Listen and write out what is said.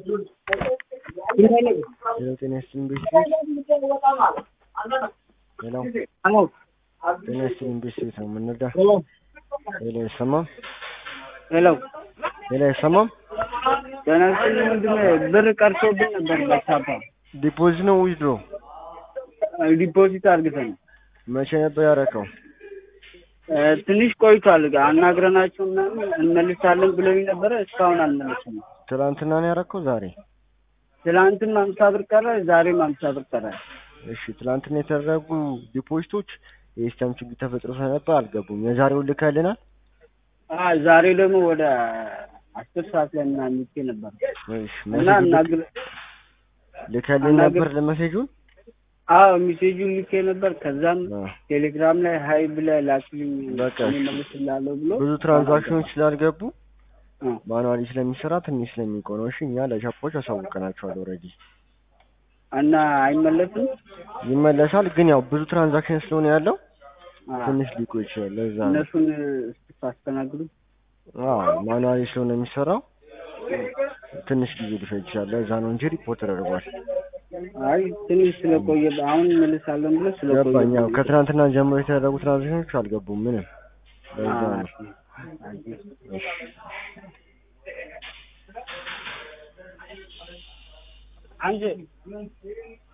ሄሎ ጤና ይስጥልኝ ቤተሰብ ሄሎ ጤና ይስጥልኝ ቤተሰብ ነው የምንረዳ ሄሎ አይሰማም ሄሎ ሄሎ አይሰማም ጤና ይስጥልኝ ወንድሜ ብር ቀርቶብኝ ነበር በቻፓ ዲፖዚት ነው ዊዝድሮ ዲፖዚት አድርገን መቼ ነበር ያደረከው ትንሽ ቆይቷል አናግረናቸው ምናምን እንመልሳለን ብለውኝ ነበረ እስካሁን አልመለሱም ትናንትና ነው ያደረከው ዛሬ ትላንትም አምሳ ብር ቀረ ዛሬም አምሳ ብር ቀረ እሺ ትናንትና የተደረጉ ዲፖዚቶች የሲስተም ችግር ተፈጥሮ ስለነበር አልገቡም የዛሬውን ልከልናል አ ዛሬ ደግሞ ወደ አስር ሰዓት ላይ ምናምን ልኬ ነበር እሺ እና እናግር ልከልን ነበር ለመሴጁን አዎ ሜሴጁን ልኬ ነበር ከዛም አ፣ ቴሌግራም ላይ ሀይ ብለህ ላክልኝ በቃ እኔ እመልስልሃለሁ ብሎ ብዙ ትራንዛክሽኖች ስላልገቡ አ፣ ማኑዋሊ ስለሚሰራ ትንሽ ስለሚቆነው እሺ እኛ ለሻፖች አሳውቀናቸዋል ኦልሬዲ እና አይመለስም ይመለሳል ግን ያው ብዙ ትራንዛክሽን ስለሆነ ያለው አ፣ ትንሽ ሊቆይ ይችላል ለዛ ነው እነሱን ስታስተናግዱ አዎ ማኑዋሊ ስለሆነ የሚሰራው ትንሽ ጊዜ ሊፈጅ ይችላል ለዛ ነው እንጂ ሪፖርት ተደርጓል አይ ትንሽ ስለቆየ አሁን እመልሳለን ብሎ ስለቆየ ገባኝ ያው ከትናንትና ጀምሮ የተደረጉ ትራንዛክሽኖች አልገቡም ምንም ለዛ ነው እሺ አንድ